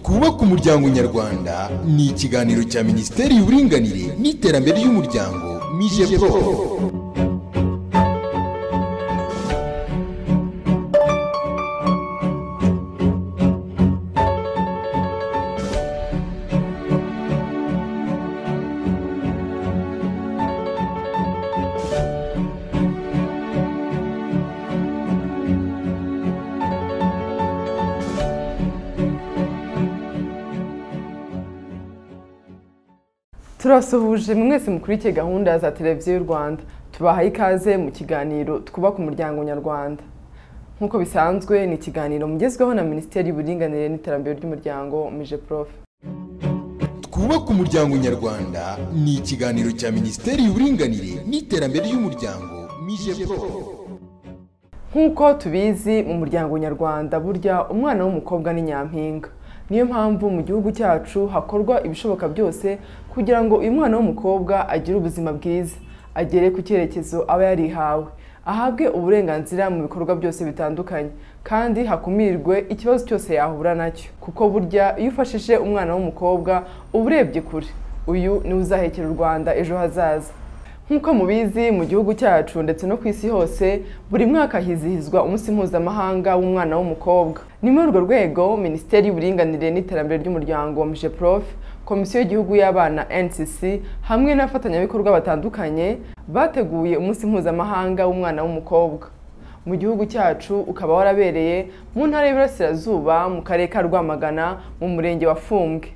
twubake umuryango nyarwanda ni ikiganiro cya minisiteri y'uburinganire n'iterambere ry'umuryango mije pro turasuhuje mwese mukurikiye gahunda za televiziyo y'u rwanda tubahaye ikaze mu kiganiro twubaka umuryango nyarwanda nk'uko bisanzwe ni ikiganiro mugezweho na minisiteri y'uburinganire n'iterambere ry'umuryango mije prof twubake umuryango nyarwanda ni ikiganiro cya minisiteri y'uburinganire n'iterambere ry'umuryango mije pro nk'uko tubizi mu muryango nyarwanda burya umwana w'umukobwa ni nyampinga niyo mpamvu mu gihugu cyacu hakorwa ibishoboka byose kugira ngo uyu mwana w'umukobwa agire ubuzima bwiza agere ku cyerekezo aba yarihawe ahabwe uburenganzira mu bikorwa byose bitandukanye kandi hakumirwe ikibazo cyose yahura nacyo kuko burya iyo ufashije umwana w'umukobwa uba urebye kure uyu niwe uzahekera u rwanda ejo hazaza nk'uko mubizi mu gihugu cyacu ndetse no ku isi hose buri mwaka hizihizwa umunsi mpuzamahanga w'umwana w'umukobwa ni muri urwo rwego minisiteri y'uburinganire n'iterambere ry'umuryango wa prof komisiyo y'igihugu y'abana ncc hamwe n'abafatanyabikorwa batandukanye bateguye umunsi mpuzamahanga w'umwana w'umukobwa mu gihugu cyacu ukaba warabereye mu ntara y'iburasirazuba mu karere ka rwamagana mu murenge wa fumbwe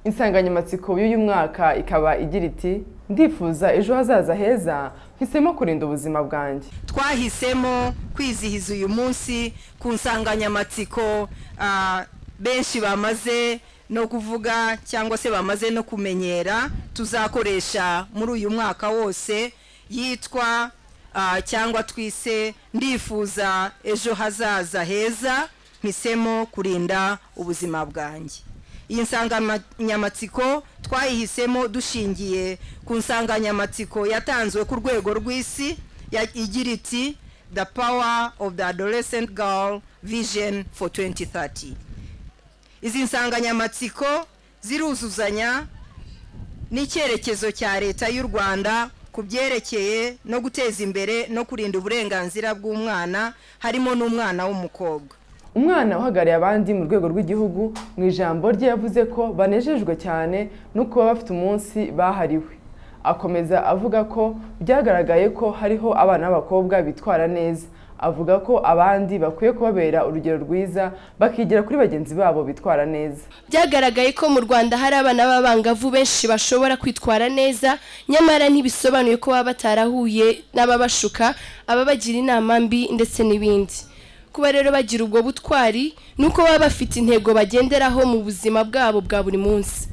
insanganyamatsiko y'uyu mwaka ikaba igira iti ndifuza ejo hazaza heza mpisemo kurinda ubuzima bwanjye twahisemo kwizihiza uyu munsi ku nsanganyamatsiko ah, benshi bamaze no kuvuga cyangwa se bamaze no kumenyera tuzakoresha muri uyu mwaka wose yitwa ah, cyangwa twise ndifuza ejo hazaza heza mpisemo kurinda ubuzima bwanjye iyi nsanganyamatsiko twayihisemo dushingiye ku nsanganyamatsiko yatanzwe ku rwego rw'isi ya- igira iti the power of the adolescent girl vision for 2030 izi nsanganyamatsiko ziruzuzanya n'icyerekezo cya leta y'u rwanda ku byerekeye no guteza imbere no kurinda uburenganzira bw'umwana harimo n'umwana w'umukobwa umwana uhagarariye abandi mu rwego rw'igihugu mu ijambo rye yavuze ko banejejwe cyane no kuba bafite umunsi bahariwe akomeza avuga ko byagaragaye ko hariho abana b'abakobwa bitwara neza avuga ko abandi bakwiye kubabera urugero rwiza bakigira kuri bagenzi babo bitwara neza byagaragaye ko mu rwanda hari abana b'abangavu benshi bashobora kwitwara neza nyamara ntibisobanuye ko baba batarahuye n'ababashuka ababagira inama mbi ndetse n'ibindi kuba rero bagira ubwo butwari ni uko baba bafite intego bagenderaho mu buzima bwabo bwa buri munsi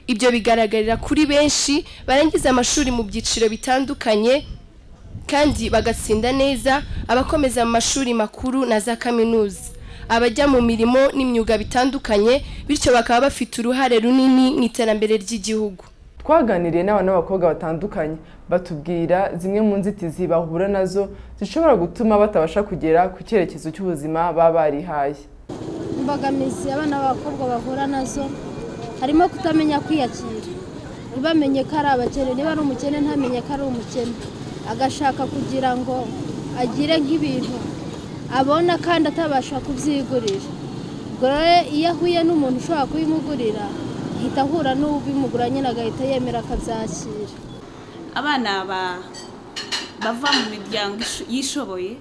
ibyo bigaragarira kuri benshi barangiza amashuri mu byiciro bitandukanye kandi bagatsinda neza abakomeza mu mashuri makuru na za kaminuza abajya mu mirimo n'imyuga bitandukanye bityo bakaba bafite uruhare runini mu iterambere ry'igihugu twaganiriye n'abana b'abakobwa batandukanye batubwira zimwe mu nzitizi bahura nazo zishobora gutuma batabasha kugera ku cyerekezo cy'ubuzima baba barihaye imbogamizi abana b'abakobwa bahura nazo harimo kutamenya kwiyakira ntibamenye ko ari abakene niba ari umukene ntamenye ko ari umukene agashaka kugira ngo agire nk'ibintu abona kandi atabasha kubyigurira ubwo rero iyo ahuye n'umuntu ushobora kubimugurira ahita ahura n'ubimugura nyine agahita yemera akabyakira abana ba- bava mu miryango isho- yishoboye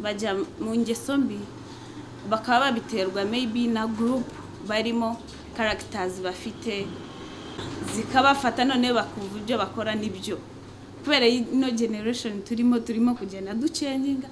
bajya mu ngeso mbi bakaba babiterwa maybe na group barimo characters bafite zikabafata none bakumva ibyo bakora nibyo kubera ino generation turimo turimo kugenda ducenginga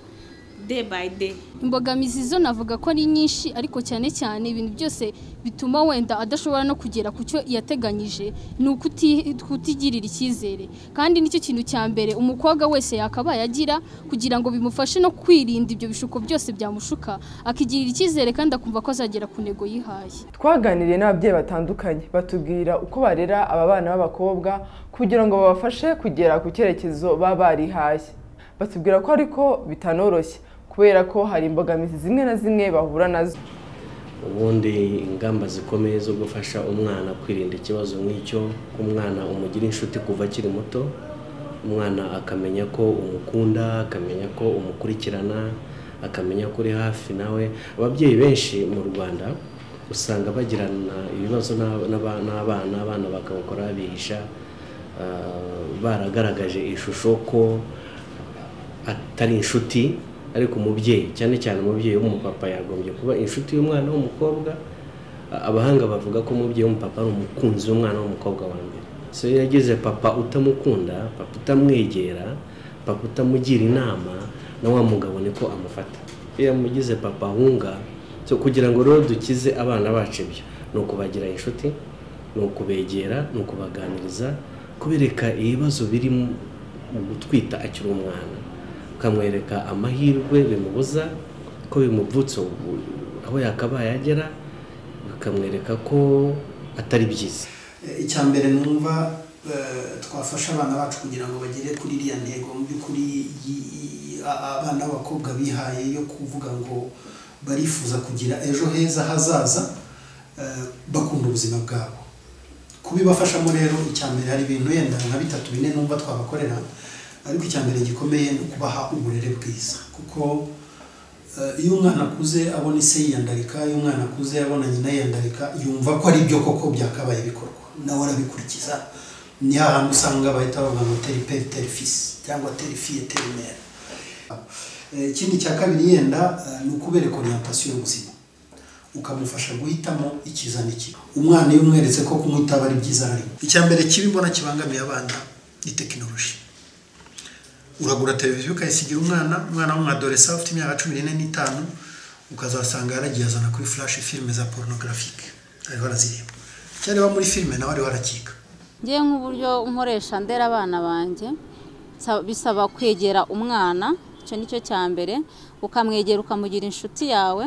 day by day imbogamizi zo navuga ko ari nyinshi ariko cyane cyane ibintu byose bituma wenda adashobora no kugera ku cyo yateganyije ni ukuti- kutigirira icyizere kandi nicyo kintu cya mbere umukobwa wese yakabaye agira kugira ngo bimufashe no kwirinda ibyo bishuko byose byamushuka akigirira icyizere kandi akumva ko azagera ku ntego yihaye twaganiriye n'ababyeyi batandukanye batubwira uko barera aba bana b'abakobwa kugira ngo babafashe kugera ku cyerekezo baba barihaye batubwira ko ariko bitanoroshye kubera ko hari imbogamizi zimwe na zimwe bahura nazo ubundi ingamba zikomeye zo gufasha umwana kwirinda ikibazo nk'icyo umwana umugira inshuti kuva akiri muto umwana akamenya ko umukunda akamenya ko umukurikirana akamenya ko uri hafi nawe ababyeyi benshi mu rwanda usanga bagirana ibibazo n'aba- n'aba- n'abana abana bakabakora bihisha ah, baragaragaje ishusho ko atari inshuti ariko umubyeyi cyane cyane umubyeyi w'umupapa yagombye kuba inshuti y'umwana w'umukobwa A- abahanga bavuga ko umubyeyi w'umupapa ari umukunzi w'umwana w'umukobwa wa mbere so iyo yagize papa utamukunda papa utamwegera papa utamugira inama na wa mugabo niko amufata iyo yamugize papa ahunga so kugira ngo rero dukize abana bacu ibyo ni ukubagira inshuti ni ukubegera ni ukubaganiriza kubereka ibibazo biri mu- mu gutwita akiri umwana ukamwereka amahirwe bimubuza ko bimuvutse ubu- aho yakabaye agera bikamwereka ko atari byiza icya mbere numva eh, twafasha abana bacu kugira ngo bagere kuri iriya ntego mu by'ukuri yi- yi- a- abana b'abakobwa bihaye yo kuvuga ngo barifuza kugira ejo heza hazaza eh, bakunda ubuzima bwabo kubibafashamo rero icya mbere hari ibintu yenda nka bitatu bine numva twabakorera ariko icya mbere gikomeye ni ukubaha uburere bwiza kuko eh, iyo umwana akuze abona ise yiyandarika iyo umwana akuze abona nyina yiyandarika yumva ko ari byo koko byakabaye bikorwa nawe arabikurikiza ni hahandi usanga bahita bavuga ngo teri peri teri fisi cyangwa teri fiye teri mera Eh, ikindi cya kabiri yenda eh, ni ukubereka orientasiyo y'ubuzima ukamufasha guhitamo icyiza n'ikibi umwana iyo umweretse ko kunywa itabi ari byiza ari icya mbere kibibona kibangamiye abana ni tekinoloji uragura televiziyo ukayisigira umwana umwana w'umwadolesa ufite imyaka cumi n'ine n'itanu ukazasanga yaragiye azana kuri flash filime za porunogarafique ariho arazireba icyo areba muri filime nawe ariho arakika ngewe nk'uburyo nkoresha ndera abana banjye sa- bisaba kwegera umwana icyo ni cyo cya mbere ukamwegera ukamugira inshuti yawe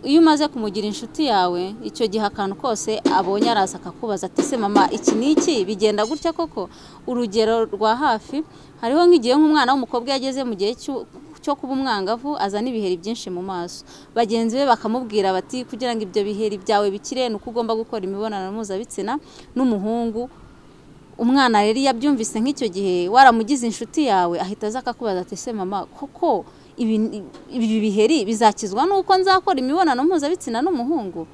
iyo umaze kumugira inshuti yawe icyo gihe akantu kose abonye araza akakubaza ati se mama iki ni iki bigenda gutya koko urugero rwa hafi hariho nk'igihe nk'umwana w'umukobwa yageze mu gihe cy'u- cyo kuba umwangavu azana ibiheri byinshi mu maso bagenzi be bakamubwira bati kugira ngo ibyo biheri byawe bikire ni uko ugomba gukora imibonano mpuzabitsina n'umuhungu umwana rero iyo abyumvise nk'icyo gihe waramugize inshuti yawe ahita aza akakubaza ati se mama koko ibi- ibi biheri bizakizwa n'uko nzakora imibonano mpuzabitsina n'umuhungu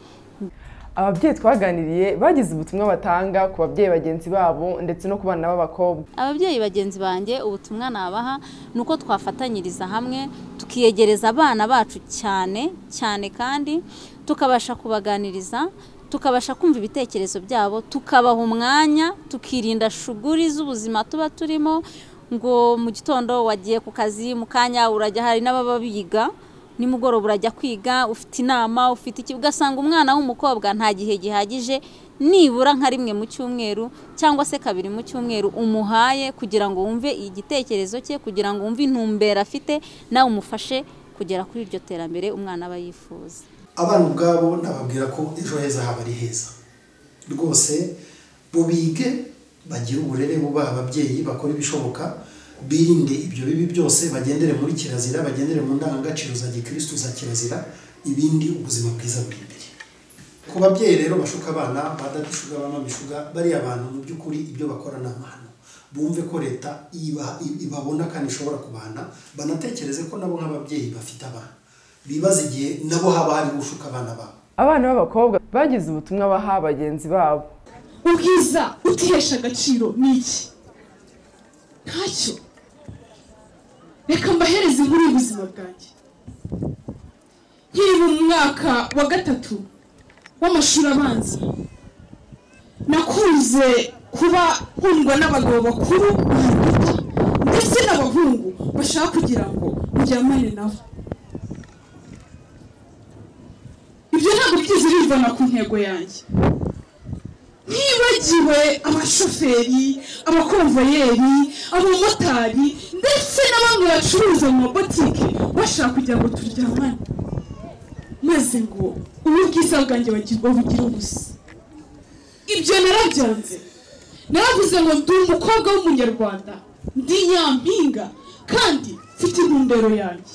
ababyeyi twaganiriye bagize ubutumwa batanga ku babyeyi bagenzi babo ndetse no ku bana b'abakobwa ababyeyi bagenzi banjye ubutumwa nabaha ni uko twafatanyiriza hamwe tukiyegereza abana bacu cyane cyane kandi tukabasha kubaganiriza tukabasha kumva ibitekerezo byabo tukabaha umwanya tukirinda shuguri z'ubuzima tuba turimo ngo mu gitondo wagiye ku kazi mu kanya urajya hari n'ababa biga nimugoroba urajya kwiga ufite inama ufite iki ugasanga umwana w'umukobwa nta gihe gihagije nibura nka rimwe mu cyumweru cyangwa se kabiri mu cyumweru umuhaye kugira ngo wumve igitekerezo cye kugira ngo wumve intumbero afite nawe umufashe kugera kuri iryo terambere umwana aba yifuza abana ubwabo nababwira ko ejo heza haba ari heza rwose bo bige bagire uburere bubaha ababyeyi bakora ibishoboka birinde ibyo bibi byose bagendere muri kirazira bagendere mu ndangagaciro za gikirisitu za kirazira ibindi ubuzima bwiza buri imbere ku babyeyi rero bashuka abana badadishuga bamamishuga bariya abantu mu by'ukuri ibyo bakora ni amahano bumve ko leta iba- ibabona kandi ishobora kubana banatekereze ko nabo nk'ababyeyi bafite abana bibaze igihe nabo haba hari gushuka abana babo abana b'abakobwa bagize ubutumwa baha bagenzi babo ubwiza utihesha agaciro ni iki ntacyo reka mbahereze inkuru y'ubuzima bwanjye nkiri mu mwaka wa gatatu w'amashuri abanza nakunze kuba nkundwa n'abagabo bakuru banduta ndetse n'abahungu bashaka kugira ngo muryamane nabo ibyo ntabwo byigeze bivana ku ntego yanjye ntibagiwe abashoferi abakomvayeri abamotari ndetse na bamwe bacuruza mu mabotike bashaka kugira ngo turyamane maze ngo ubu bwiza bwanjye bagi- babugire ubusa ibyo narabyanze naravuze ngo ndi umukobwa w'umunyarwanda ndi nyampinga kandi mfite intumbero yanjye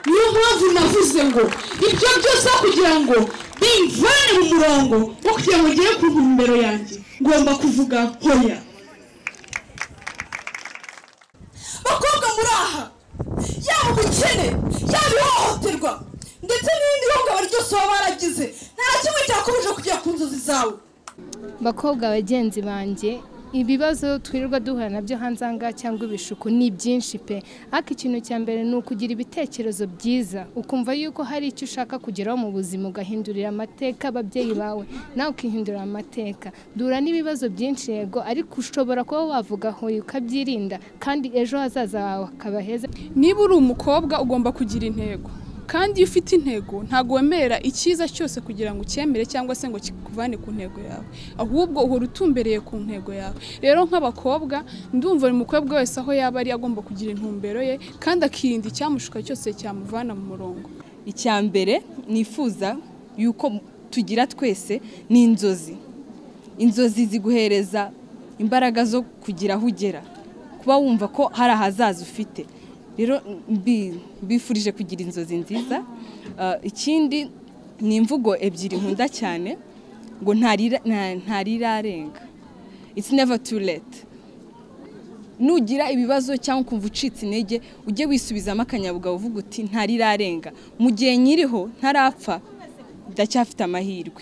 niyo mpamvu navuze ngo ibyo byose aho kugira ngo bimvane mu murongo wo kugira ngo ngere ku ntumbero yanjye ngomba kuvuga hoya bakobwa muri aha yaba ubukene yaba ihohoterwa ndetse n'ibindi bihungabana ryose baba baragize nta kimwe cyakomeje kugera ku nzozi zawe bakobwa bagenzi banjye ibibazo twirirwa duhura nabyo hanze aha ngaha cyangwa ibishuku ni byinshi pe ariko ikintu cya mbere ni ukugira ibitekerezo byiza ukumva yuko hari icyo ushaka kugeraho mu buzima ugahindurira amateka ababyeyi bawe nawe ukihindurira amateka duhura n'ibibazo byinshi yego ariko ushobora kuba wavuga hoye ukabyirinda kandi ejo hazaza hawe hakaba heza niba uri umukobwa ugomba kugira intego kandi iyo ufite intego ntabwo wemera icyiza cyose kugira ngo ucyemere cyangwa se ngo kikuvane ku ntego yawe ahubwo uhora utumbereye ku ntego yawe rero nk'abakobwa ndumva buri mukobwa wese aho yaba ari agomba kugira intumbero ye kandi akirinda icyamushuka cyose cyamuvana mu murongo icya mbere nifuza yuko tugira twese ni inzozi inzozi ziguhereza imbaraga zo kugira aho ugera kuba wumva ko hari ahazaza ufite rero mbi- mbifurije kugira inzozi nziza Ah, ikindi ni imvugo ebyiri nkunda cyane ngo ntarira- nta- ntarirarenga it's never too late nugira ibibazo cyangwa ukumva ucitse intege ujye wisubizamo akanyabugabo uvuga uti ntarirarenga mu gihe nyiriho ntarapfa ndacyafite amahirwe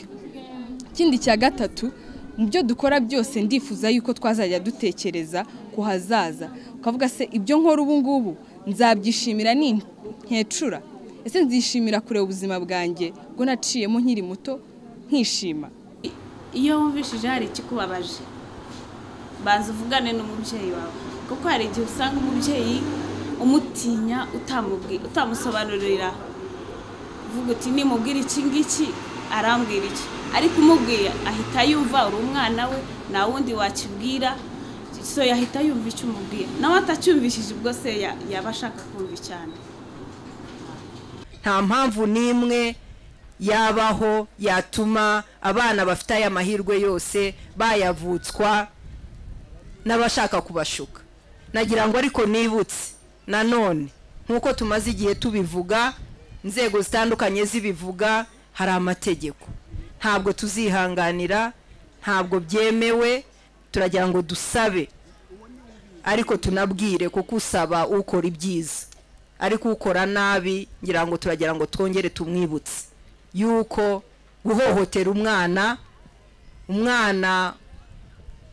ikindi cya gatatu mu byo dukora byose ndifuza yuko twazajya dutekereza ku hazaza ukavuga se ibyo nkora ubu ngubu nzabyishimira ni nkecura ese nzishimira kureba ubuzima bwanjye bwo naciyemo nkiri muto nkishima iyo wumvishije hari ikikubabaje banza uvugane n'umubyeyi wawe kuko hari igihe usanga umubyeyi umutinya utamubwi- utamusobanurira uvuga uti nimubwira iki ngiki arambwira iki ariko umubwiye ahita yumva uri umwana we nta wundi wakibwira so yahita yumva icyo umubwiye nawe atacyumvishije ubwo se ya- yaba ashaka kumva cyane nta mpamvu n'imwe yabaho yatuma abana bafite aya mahirwe yose bayavutswa n'abashaka kubashuka nagira ngo ariko nibutse nanone nk'uko tumaze igihe tubivuga inzego zitandukanye zibivuga hari amategeko ntabwo tuzihanganira ntabwo byemewe turagira ngo dusabe ariko tunabwire kuko usaba ukora ibyiza ariko ukora nabi ngira ngo turagira ngo twongere tumwibutse yuko guhohotera umwana umwana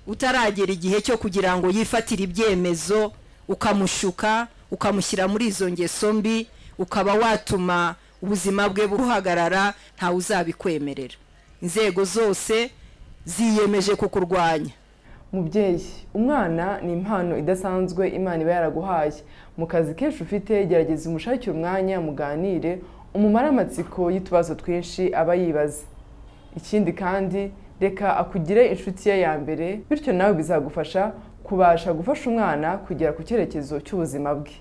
utaragera igihe cyo kugira ngo yifatire ibyemezo ukamushuka ukamushyira muri izo ngeso mbi ukaba watuma ubuzima bwe buhagarara ntawe uzabikwemerera inzego zose ziyemeje kukurwanya mubyeyi umwana ni impano idasanzwe imana iba yaraguhaye mu kazi kenshi ufite gerageza umushakire umwanya muganire umumare amatsiko y'utubazo twinshi aba yibaza ikindi kandi reka akugire inshuti ye ya mbere bityo nawe bizagufasha kubasha gufasha umwana kugera ku cyerekezo cy'ubuzima bwe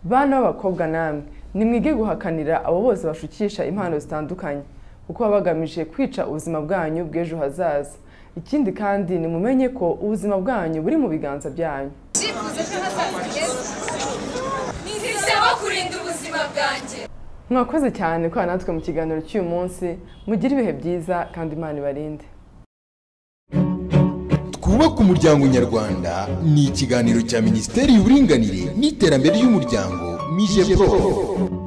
bana b'abakobwa namwe nimwige guhakanira abo bose bashukisha impano zitandukanye kuko baba bagamije kwica ubuzima bwanyu bw'ejo hazaza ikindi kandi nimumenye ko ubuzima bwanyu buri mu biganza byanyu icyifuzo cyo hazaza heza ntizisaba kurinda ubuzima bwanjye mwakoze cyane kwa natwe mu kiganiro cy'uyu munsi mugire ibihe byiza kandi imana ibarinde twubake umuryango nyarwanda ni ikiganiro cya minisiteri y'uburinganire n'iterambere ry'umuryango mije pro